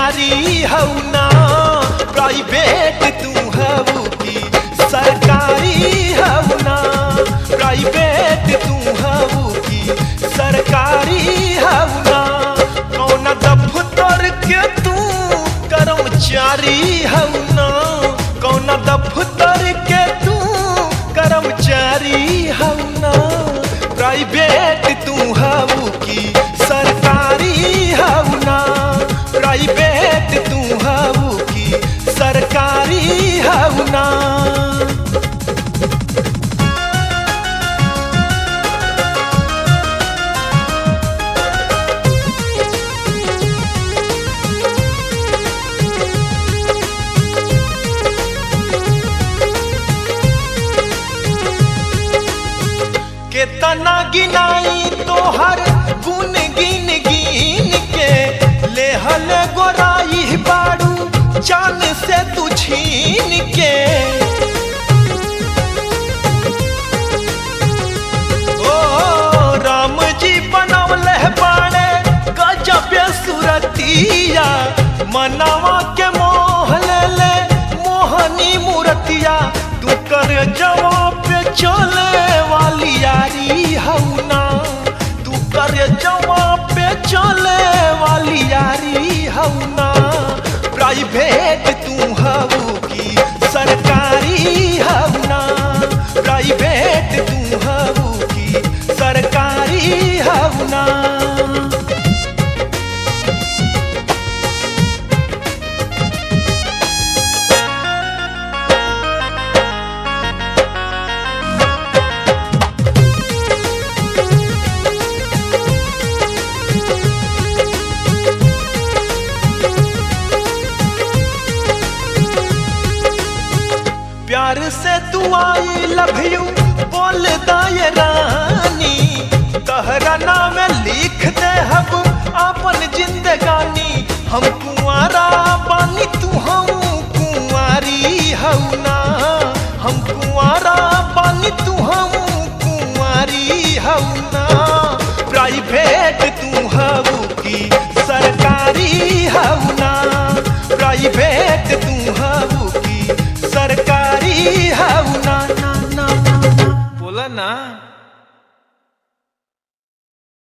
न्यारी हऊ ना प्राइवेट तू हऊ की सरकारी हऊ ना प्राइवेट तू हऊ की सरकारी हऊ ना कौन दफ्तर के तू कर्मचारी हऊ ना कौन दफ्तर के तू कर्मचारी हऊ ना प्राइवेट तू हऊ की सरकारी हऊ ना प्राइवेट तू हऊ की सरकारी हऊ ना केतना गिनाई तोहर गुन गिन गिन के लेहल गोराई बाड़ू जान से तू छीन के ओ राम जी बनवले बाड़े गजब सुरतिया मनावा के मोह ले ले मोहनी मूर्तिया तू कर जवाब पे चले वाली यारी हऊ ना तू कर जवाब पे चले वाली यारी हऊ ना प्राइवेट तू हऊ की सरकारी हऊ ना प्राइवेट तू हऊ की सरकारी हऊ ना प्यार से तू आई लव यू बोल दाए रानी तहरा नाम लिख दे हब अपन जिंदगानी हम कुंवारा बानी तू हम कुंवारी हऊ ना हम कुंवारा बानी तू हम कुंवारी हऊ ना प्राइवेट तू हऊ की सरकारी हऊ ना प्राइवेट तू हऊ की सरकारी हऊ ना ना ना ना ना बोला ना